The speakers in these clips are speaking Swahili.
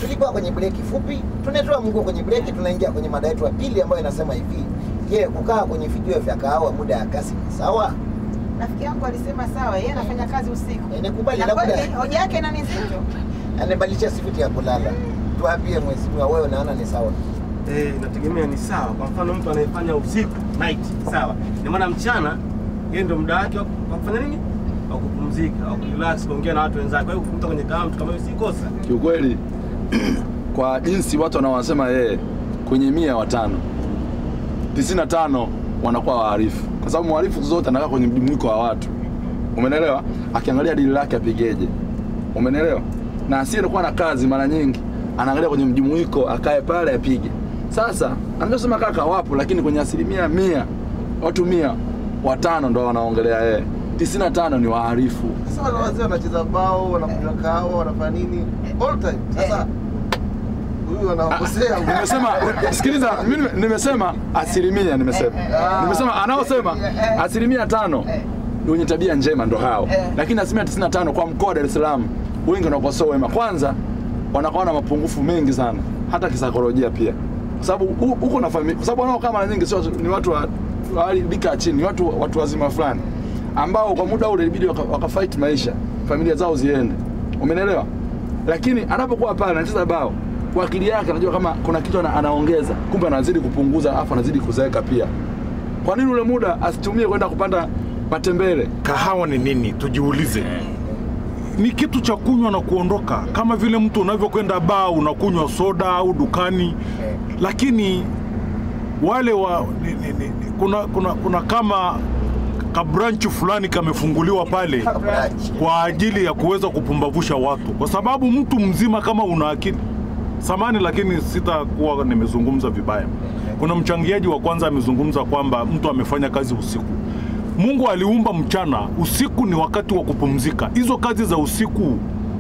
tulikuwa kwenye breki fupi, tunatoa mguu kwenye breki, tunaingia kwenye mada yetu ya pili ambayo inasema hivi: je, kukaa kwenye vijio vya kahawa muda ya kasi ni sawa? Rafiki yangu alisema sawa, yeye anafanya kazi usiku. Eh, nikubali, Na labda- kweli hoja yake nani nzito? Anabadilisha sifiti ya kulala. Tuambie mheshimiwa, wewe unaona ni sawa? Eh, inategemea ni sawa. Kwa mfano mtu anayefanya usiku night, sawa. Ni maana mchana yeye ndio muda wake wa wa kufanya nini? Wa kupumzika, wa kurelax, kuongea na watu wenzake. Kwa hiyo kumta kwenye kama mtu kama hiyo si kosa. Kiukweli kwa jinsi watu wanaowasema yeye kwenye mia watano tisini na tano wanakuwa waharifu, kwa sababu mharifu zote anakaa kwenye mjumuiko wa watu, umenelewa? Akiangalia dili lake apigeje, umenelewa? Na asiyekuwa na kazi mara nyingi anaangalia kwenye mjumuiko, akae pale apige. Sasa anachosema kaka wapo, lakini kwenye asilimia mia watu mia watano ndo wanaongelea yeye, tisini na tano ni waharifu. Sasa wale wazee wanacheza bao, wanakunywa kahawa, wanafanya nini all time. Sasa huyu anawakosea. nimesema sikiliza mimi nime- nimesema asilimia nimesema nimesema anaosema asilimia tano ni wenye tabia njema ndo hao lakini asilimia 95 kwa mkoa wa Dar es Salaam wengi wanakosoa wema kwanza wanakuwa na mapungufu mengi sana hata kisaikolojia pia kwa sababu hu- huko na familia kwa sababu wanaokaa mara nyingi sio ni watu wa wa hali rika ya chini ni watu watu wazima fulani ambao kwa muda ule ilibidi waka, waka fight maisha familia zao ziende umenielewa lakini anapokuwa pale anacheza bao kwa akili yake anajua kama kuna kitu ana, anaongeza kumbe anazidi kupunguza afu anazidi kuzeeka pia kwa nini ule muda asitumie kwenda kupanda matembele kahawa ni nini tujiulize ni kitu cha kunywa na kuondoka kama vile mtu unavyokwenda baa unakunywa soda au dukani lakini wale wa ni, ni, ni, ni, kuna, kuna, kuna kama kabranchi fulani kamefunguliwa pale kwa ajili ya kuweza kupumbavusha watu kwa sababu mtu mzima kama una akili samani lakini sitakuwa nimezungumza vibaya kuna mchangiaji wa kwanza amezungumza kwamba mtu amefanya kazi usiku mungu aliumba mchana usiku ni wakati wa kupumzika hizo kazi za usiku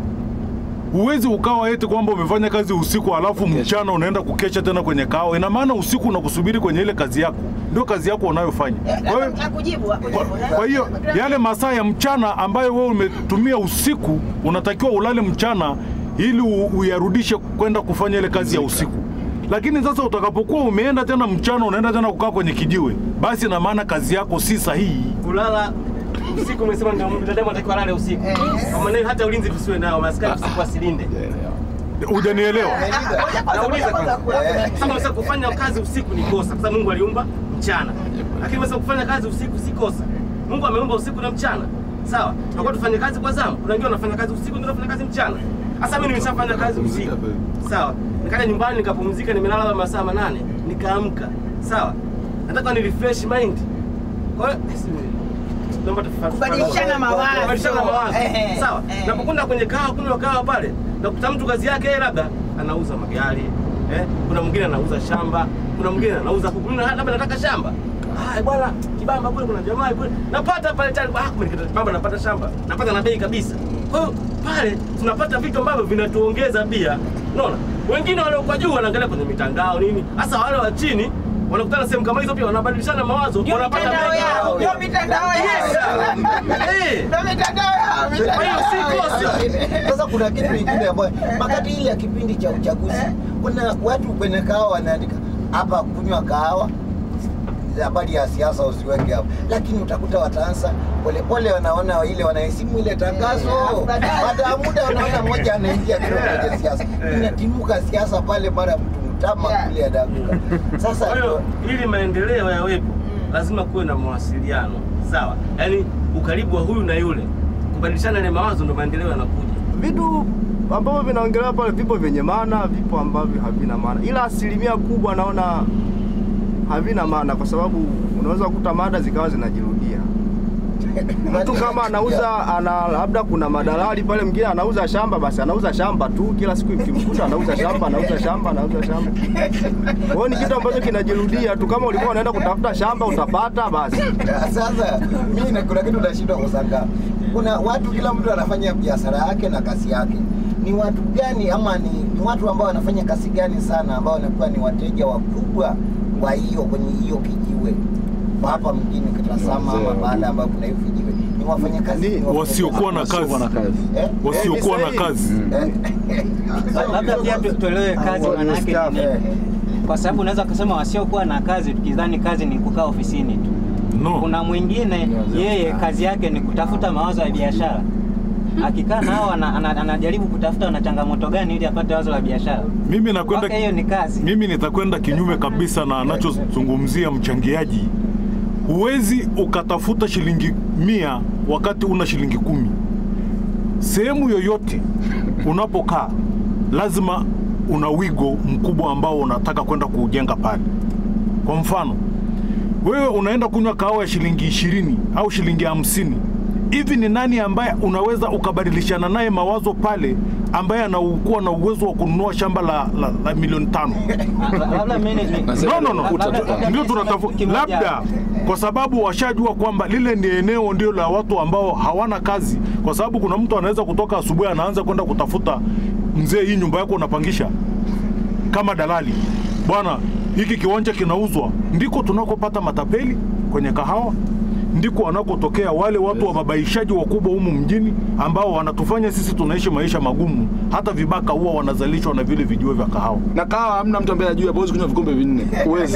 huwezi ukawa eti kwamba umefanya kazi usiku alafu mchana unaenda kukesha tena kwenye kao ina maana usiku unakusubiri kwenye ile kazi yako ndio kazi yako unayofanya kwa hiyo Akujibu, akujibu. kwa- kwa hiyo yale masaa ya mchana ambayo wewe umetumia usiku unatakiwa ulale mchana ili u- uyarudishe kwenda kufanya ile kazi ya usiku lakini sasa utakapokuwa umeenda tena mchana unaenda tena kukaa kwenye kijiwe basi na maana kazi yako si sahihi Kulala usiku umesema ndio binadamu anatakiwa alale usiku. Kwa maana hiyo hata ulinzi tusiwe nao, maskari usiku asilinde. hujanielewa Nauliza kwanza. Sasa umesema kufanya kazi usiku ni kosa, kwa sababu Mungu aliumba mchana. Lakini umesema kufanya kazi usiku si kosa. Mungu ameumba usiku na mchana. Sawa? Tunakuwa tufanye kazi kwa zamu. Kuna wengine wanafanya kazi usiku, wengine wanafanya kazi mchana. Sasa mimi nimeshafanya kazi usiku. Sawa? Nikaja nyumbani nikapumzika, nimelala labda masaa manane, nikaamka. Sawa? Nataka ni refresh mind. Kwa hiyo naomba tufa- Kubadilishana mawazo. Kubadilishana mawazo. Eh, Sawa? eh. Napokwenda kwenye kahawa kunywa kahawa pale, nakuta mtu kazi yake yeye labda anauza magari, eh? Kuna mwingine anauza shamba, kuna mwingine anauza kuku. Mimi labda nataka shamba. Ah, bwana, kibamba kule kuna jamaa kule. Napata pale tayari, ah, kumbe nikipata kibamba napata shamba. Napata na bei kabisa. Kwa hiyo pale tunapata vitu ambavyo vinatuongeza pia. Unaona? Wengine wale kwa juu wanaangalia kwenye mitandao nini? Hasa wale wa chini wanakutana sehemu kama hizo pia wanabadilishana mawazo, Ndio wanapata mitandao bei yao, yao. ndio mitandao Yes, yao. eh. Ndio mitandao yao, mitandao Kwa hiyo si yao. kosa. Sasa kuna kitu kingine ambayo wakati ile ya kipindi cha uchaguzi, kuna watu kwenye kahawa wanaandika hapa kunywa kahawa, habari ya siasa usiweke hapo, lakini utakuta wataanza polepole, wanaona ile wanahesimu ile tangazo, baada ya muda wanaona mmoja anaingia kidogo kwenye siasa, inatimuka siasa pale, mara mtu mtama kule adaguka. Sasa Kwa hiyo ili maendeleo yawepo, lazima kuwe na mawasiliano sawa, yaani ukaribu wa huyu na yule, kubadilishana ile mawazo, ndo maendeleo yanakuja. Vitu ambavyo vinaongelewa pale vipo vyenye maana, vipo ambavyo havina maana, ila asilimia kubwa naona havina maana, kwa sababu unaweza kukuta mada zikawa zinajirudia. Mtu kama anauza ana labda kuna madalali pale, mwingine anauza shamba, basi anauza shamba tu, kila siku ikimkuta anauza shamba, anauza shamba, anauza shamba. Kwa hiyo ni kitu ambacho kinajirudia tu. Kama ulikuwa unaenda kutafuta shamba utapata, basi Sasa mimi na kuna kitu nashindwa kusanga. Kuna watu, kila mtu anafanya biashara yake na kazi yake. Ni watu gani ama ni, ni watu ambao wanafanya kazi gani sana ambao wanakuwa ni wateja wakubwa wa hiyo kwenye hiyo kijiwe hapa mjini Kitazama ama Wazee baada ambapo kuna hiyo kijiwe, ni wafanyakazi Ni- ni wafanyakazi. wasiokuwa na Wasiokuwa na kazi. kazi. Eh? wasiokuwa Eh, na ni kazi sahihi. Eh? Labda pia tu- tuelewe kazi Au maana yake ni wastaafu. nini. Kwa sababu unaweza kusema wasiokuwa na kazi tukidhani kazi ni kukaa ofisini tu. no Kuna mwingine yeye kazi yake ni kutafuta mawazo ya biashara. Akikaa nao ana, ana, anajaribu kutafuta na changamoto gani ili apate wazo la biashara. mimi nakwenda Kwake hiyo ni kazi. mimi nitakwenda kinyume kabisa na anachozungumzia mchangiaji. Huwezi ukatafuta shilingi mia wakati una shilingi kumi. Sehemu yoyote unapokaa lazima una wigo mkubwa ambao unataka kwenda kuujenga pale. Kwa mfano, wewe unaenda kunywa kahawa ya shilingi ishirini au shilingi hamsini hivi ni nani ambaye unaweza ukabadilishana naye mawazo pale ambaye anakuwa na uwezo wa kununua shamba la, la, la milioni tano Ah, Labda management. Nasema no, no, no. Labda- labda- labda ndio niseme tunatafuta kimoja. labda kwa sababu washajua kwamba lile ni eneo ndio la watu ambao hawana kazi, kwa sababu kuna mtu anaweza kutoka asubuhi anaanza kwenda kutafuta, mzee, hii nyumba yako unapangisha kama dalali, bwana, hiki kiwanja kinauzwa. Ndiko tunakopata matapeli kwenye kahawa, ndiko wanakotokea wale watu wababaishaji wakubwa humu mjini ambao wanatufanya sisi tunaishi maisha magumu. Hata vibaka huwa wanazalishwa na vile vijiwe vya kahawa. na kawa hamna mtu ambaye ajue huwezi kunywa vikombe vinne huwezi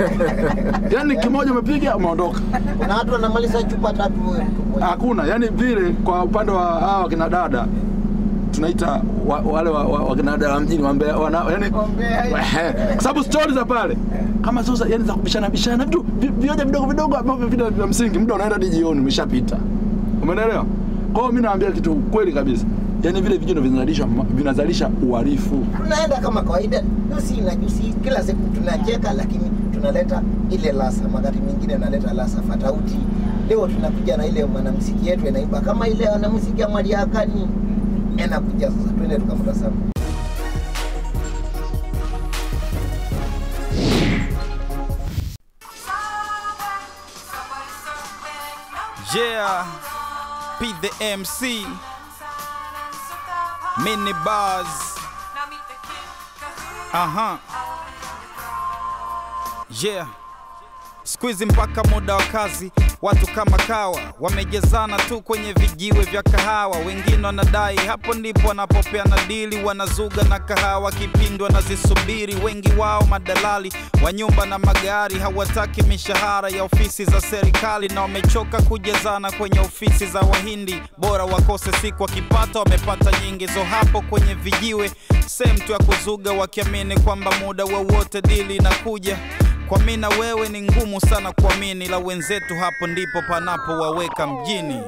yani kimoja umepiga umeondoka kuna watu wanamaliza chupa tatu wewe mtu mmoja. hakuna yani vile kwa upande wa hawa wakina dada tunaita wa, wale wa, wa, wakina dada wa mjini wambea wana, yani, Ehe. kwa sababu stori za pale kama sio za- yani za kubishana bishana vitu vi- vioja vidogo vidogo ambavyo vile vya msingi muda unaenda hadi jioni umeshapita umeelewa kwa hiyo mimi naambia kitu kweli kabisa yani vile vijino vinazalisha vinazalisha uhalifu tunaenda kama kawaida jusi na jusi kila siku tunacheka lakini tunaleta ile lasa wakati mwingine naleta lasa fatauti leo tunakuja na ile mwanamuziki yetu inaimba kama ile wanamuziki ya mariakani anakuja sasa twende tukamtazama Yeah, P the MC, mini bars. Aha. Yeah. Siku hizi mpaka muda wa kazi watu kama kawa wamejezana tu kwenye vijiwe vya kahawa. Wengine wanadai hapo ndipo wanapopeana dili, wanazuga na kahawa kipindi wanazisubiri. Wengi wao madalali wa nyumba na magari hawataki mishahara ya ofisi za serikali, na wamechoka kujezana kwenye ofisi za Wahindi. Bora wakose siku wakipata wamepata nyingi. So hapo kwenye vijiwe sehemu tu ya kuzuga, wakiamini kwamba muda wowote dili inakuja kwa mimi na wewe ni ngumu sana kuamini, la wenzetu hapo ndipo panapowaweka mjini.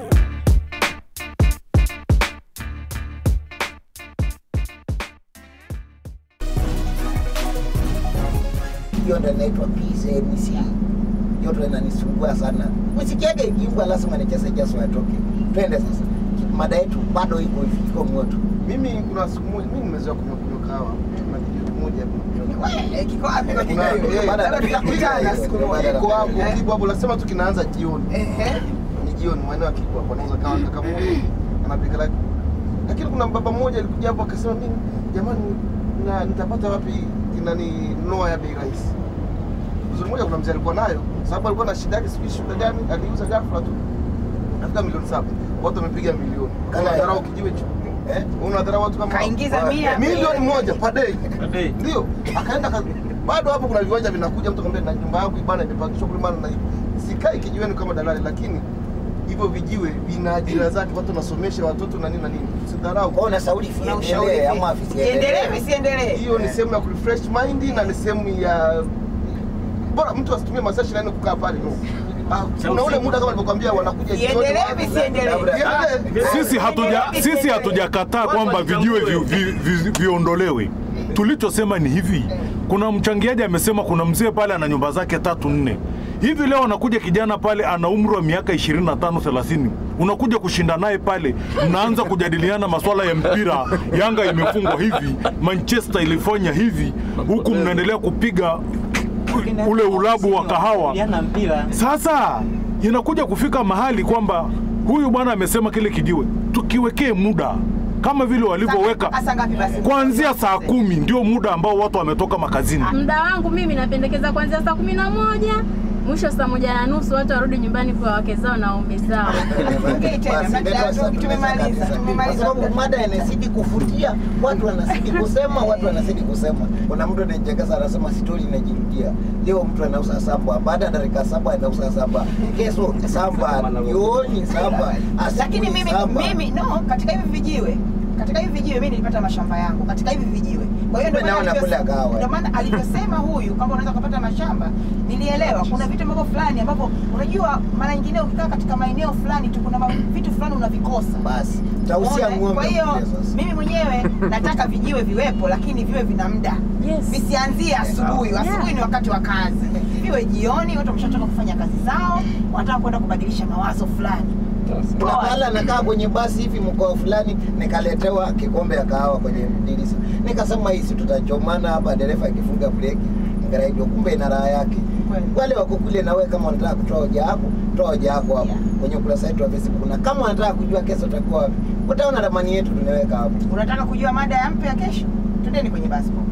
hiyo ndo inaitwa PCMC. Hiyo ndo inanisumbua sana. Muziki yake ikiimbwa lazima nicheze jaso atoke. Twende sasa. Mada yetu bado iko hivi, iko moto. Mimi kuna siku moja mimi nimezoea kunywa kunywa kahawa. Kuna kijiji kimoja hapo. Eh, kiko wapi kwa Kuna- kidogo? eh, Labda tutakutana siku moja. Kiko hapo Eh, Kibwa hapo nasema tu kinaanza jioni. eh, Ni jioni maeneo ya Kibwa hapo anauza kahawa kaka mmoja anapika laki. Lakini kuna baba mmoja alikuja hapo akasema mimi jamani na nitapata wapi kinani noa ya bei rahisi. Uzuri mmoja kuna mzee alikuwa nayo sababu alikuwa na shida yake sijui shida gani aliuza ghafla tu. Nafika milioni saba. Watu wamepiga milioni. Kala- Unadharau kijiwe hicho. Eh? Unadharau watu kama hao? Kaingiza mia. milioni moja per day. Ade, Ndio, akaenda ka... bado hapo kuna viwanja vinakuja, mtu akamwambia na nyumba yangu bana imepangishwa kule maana na sikai kijiweni kama dalali, lakini hivyo vijiwe vina ajira zake, watu wanasomesha watoto na nini na nini. Usidharau. Kwa hiyo unashauri Una ushauri viendelee vipi? ama Iendelee visiendelee? visiendelee? Hiyo ni sehemu ya kurefresh mind na ni sehemu ya bora mtu asitumie masaa 24 kukaa pale no. Ah, kuna ule muda kama nilivyokuambia wanakuja jioni Iendelee watu- visiendelee? Iendelee. Sisi hatuja sisi hatujakataa kwamba vijiwe vi, vi, vi, viondolewe. Tulichosema ni hivi, kuna mchangiaji amesema kuna mzee pale ana nyumba zake tatu nne hivi. Leo anakuja kijana pale ana umri wa miaka 25 30, unakuja kushinda naye pale, mnaanza kujadiliana masuala ya mpira. Yanga imefungwa hivi, Manchester ilifanya hivi, huku mnaendelea kupiga ule ulabu wa kahawa. Yana mpira. Sasa inakuja kufika mahali kwamba huyu bwana amesema kile kijiwe tukiwekee muda kama vile walivyoweka Asa ngapi basi? kuanzia saa kumi ndio muda ambao watu wametoka makazini. Muda wangu mimi napendekeza kuanzia saa kumi na moja mwisho saa moja na nusu watu warudi nyumbani kwa wake zao na waume zao. Ongei tena, Basi, mna- ndio sasa tumemaliza, kabisa. tumemaliza. Kwa sababu mada inazidi kufutia, watu wanazidi kusema, watu wanazidi kusema. Kuna mtu anachekesa anasema stori inajirudia. Leo mtu anauza samba, baada ya dakika saba anauza samba, kesho samba, jioni samba, lakini asubuhi mimi samba. mimi no katika hivi vijiwe katika hivi vijiwe mimi nilipata mashamba yangu katika hivi vijiwe kwa hiyo ndio Kumbe maana nao alivyos- nakula kahawa. ndio maana alivyosema huyu kwamba unaweza kupata mashamba nilielewa kuna vitu ambavyo fulani ambavyo unajua mara nyingine ukikaa katika maeneo fulani tu kuna ma- vitu fulani unavikosa Basi tausia Umeona? ng'ombe kwa hiyo kule sasa. mimi mwenyewe nataka vijiwe viwepo lakini viwe vina muda Yes. visianzie asubuhi Yeah. asubuhi ni wakati wa kazi viwe jioni watu wameshatoka kufanya kazi zao wanataka kwenda kubadilisha mawazo fulani kuna mahala nakaa kwenye basi hivi mkoa fulani, nikaletewa kikombe ya kahawa kwenye dirisha, nikasema hii si tutachomana hapa, dereva akifunga breki ngaraidio, kumbe ina raha yake. Kweli. Wale wako kule, na wewe kama unataka kutoa hoja yako, toa hoja yako hapo Yeah. kwenye ukurasa wetu wa Facebook, na kama unataka kujua kesho utakuwa wapi, utaona ramani yetu tunaweka hapo. unataka kujua mada ya mpya kesho twendeni kwenye basbo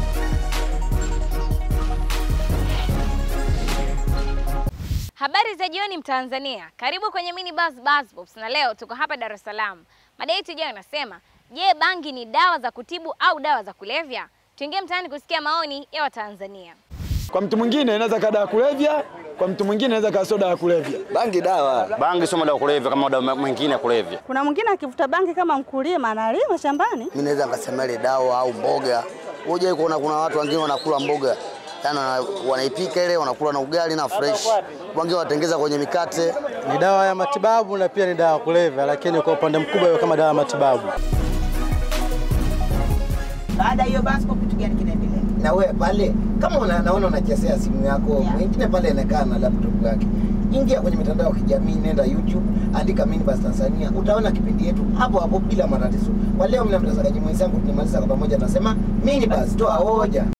Habari za jioni Mtanzania, karibu kwenye mini bus bus pops, na leo tuko hapa Dar es Salaam. Mada yetu ijayo inasema, je, bangi ni dawa za kutibu au dawa za kulevya? Tuingie mtaani kusikia maoni ya Watanzania. Kwa mtu mwingine inaweza kaa dawa ya kulevya, kwa mtu mwingine inaweza kaa soda ya kulevya. Bangi dawa. Bangi sio madawa ya kulevya kama madawa mengine ya kulevya. Kuna mwingine akivuta bangi kama mkulima analima shambani. Mimi naweza nikasema ile dawa au mboga. Unajua kuona kuna watu wengine wanakula mboga yani wana- wanaipika ile wanakula na ugali na fresh, wengine wanatengeza kwenye mikate. Ni dawa ya matibabu na pia ni dawa ya kulevya, lakini kwa upande mkubwa iwe kama dawa ya matibabu. baada ya hiyo basbo kitu gani kinaendelea na wewe pale kama una, naona unachezea simu yako Yeah. mwingine pale anakaa na laptop yake ingia kwenye mitandao ya kijamii nenda youtube andika minibus tanzania utaona kipindi yetu hapo hapo bila matatizo kwa leo mna mtazamaji mwenzangu tunamaliza kwa pamoja nasema minibus toa hoja